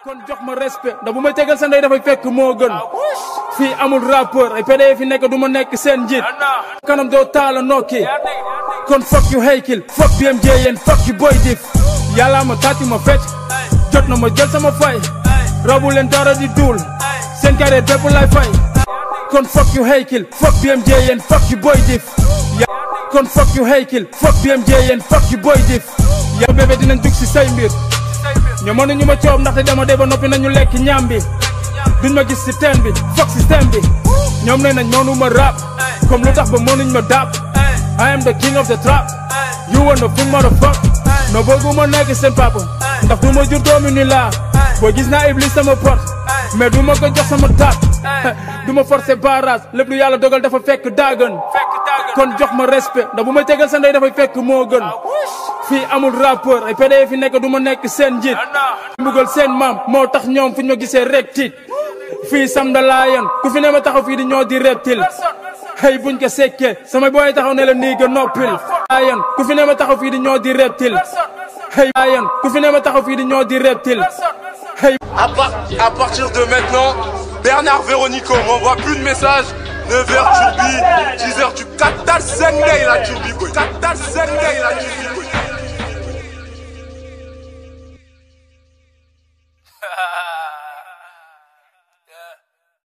kon jox ma respect ndax bu may tegal sa ndey dafay fekk moo gën fii amul rappeur ay PD fi nekk du ma nekk seen njiit kanam doo taala nokki kon fuck you Hakill fuck BMJ yéen fuck you Boy Dif yàllaa ma tàtti ma fecc jot na ma jël sama fay rabu leen dara di duul seen carrière bépp lay fay kon fuck you Hakill fuck BMJ yéen fuck you Boy Dif kon fuck you Hakill fuck BMJ yéen fuck you Boy Dif yow bébé dinañ dugg si say mbir ñoo mënuñu ma coob ndaxte dama dee ba noppi nañu lekk ñaam bi duñ ma gis si teen bi fuck système bi ñoom nee nañ mënu ma rap comme lu tax ba mënuñ ma dap I am the king of the trap you wanna think motherfuck no bëgguma nekk seen papa ndax du ma jur doomi ni laa boo gis naa iblis sama porte mais du ma ko jox sama taat du ma forcer barrage lépp lu yàlla dogal dafa fekk daagan kon jox ma respect ndax bu may tegal sa ndey dafay fekk moo gën fii amul rappeur ay PD fi nekk du ma nekk seen njiit mbugal seen maam moo tax ñoom fu ñu ma gisee rek tiit fii sam da laayan ku fi ne ma taxaw fii di ñoo di reptile hey buñ ko sekkee sama booy taxaw ne la nii ga noppil laayan ku fi ne ma taxaw fii di ñoo di reptile hey laayan ku fi ne ma taxaw fii di ñoo di reptile hey À, par- à partir de maintenant, Bernard Véronico m'envoie plus de messages. 9h Turbi, 10h tu Katal Sengay la Turbi boy. Katal Sengay la Turbi.